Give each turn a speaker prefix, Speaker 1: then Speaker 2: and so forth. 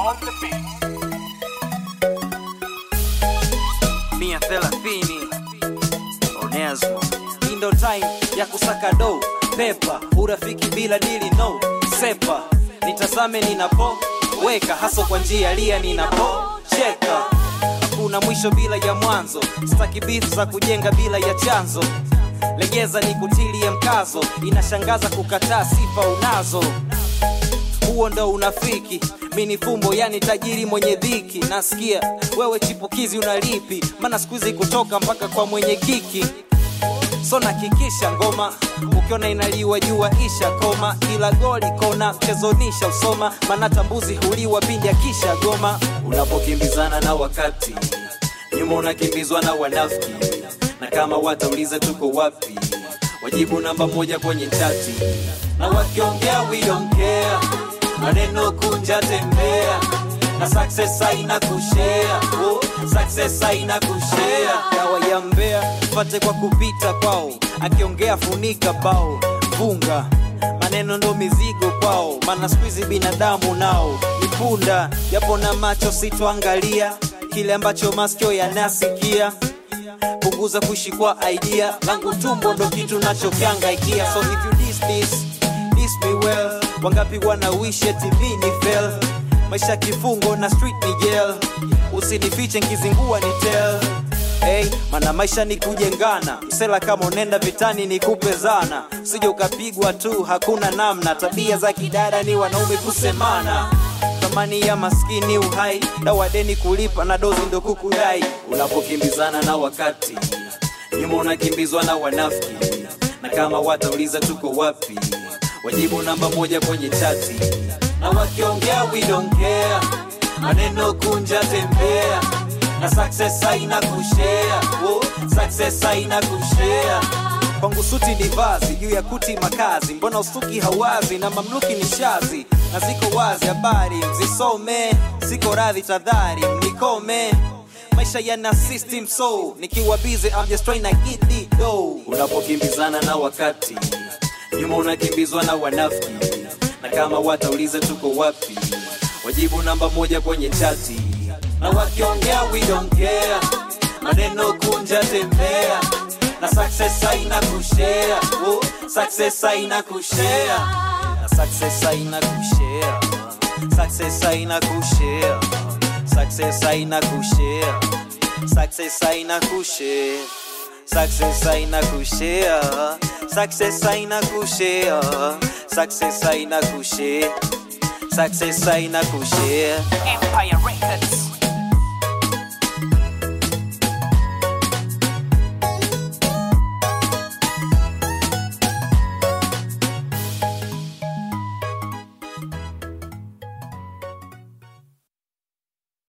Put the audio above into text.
Speaker 1: on the beat.
Speaker 2: mia thelathini Onesmo. Hii ndo time ya kusaka do pepa urafiki bila dili no sepa nitazame ninapo weka haso kwa njia lia ninapo cheka kuna mwisho bila ya mwanzo staki beef za kujenga bila ya chanzo legeza ni kutilie mkazo inashangaza kukataa sifa unazo huo ndo unafiki mini fumbo yani tajiri mwenye dhiki nasikia wewe chipukizi unalipi maana skuizi kutoka mpaka kwa mwenye kiki so nakikisha ngoma ukiona inaliwa jua isha koma kila goli kona mchezonisha usoma maana tambuzi huliwa pindi akisha goma unapokimbizana na wakati nyuma unakimbizwa na wanafiki na kama watauliza tuko wapi wajibu namba moja kwenye chati na wakiongea we don't care maneno kunja tembea na success haina kushare oh, success haina kushare dawa ya mbea pate kwa kupita kwao akiongea funika bao funga maneno ndo mizigo kwao maana skuizi binadamu nao ni punda japo na macho sitoangalia kile ambacho masikio yanasikia punguza kuishi kwa idea langu tumbo ndo kitu nachokiangaikia so if you diss this diss me well wangapi wana wish eti mi ni fail maisha kifungo na street ni jail usinifiche nkizingua ni tell Hey, mana maisha ni kujengana msela kama unenda vitani ni kupezana usije ukapigwa tu hakuna namna tabia za kidada ni wanaume kusemana thamani ya maskini uhai dawa deni kulipa na dozi ndo kukudai unapokimbizana na wakati nyuma unakimbizwa na wanafiki na kama watauliza tuko wapi wajibu namba moja kwenye chati na wakiongea we don't care maneno kunja tembea na success haina kushare oh, success haina kushare kwangu suti ni vazi juu ya kuti makazi mbona ustuki hawazi na mamluki ni shazi na ziko wazi habari mzisome siko radhi tadhari mnikome maisha yana system so nikiwa busy I'm just trying to get the dough unapokimbizana na wakati nyuma unakimbizwa na wanafiki na kama watauliza tuko wapi wajibu namba moja kwenye chati na wakiongea we don't care maneno kunja tembea na success haina kushare oh, success haina kushare na success haina kushare success haina kushare success haina kushare success haina kushare success haina kushare success haina kushare success haina kushare success haina kushare
Speaker 1: Empire Records.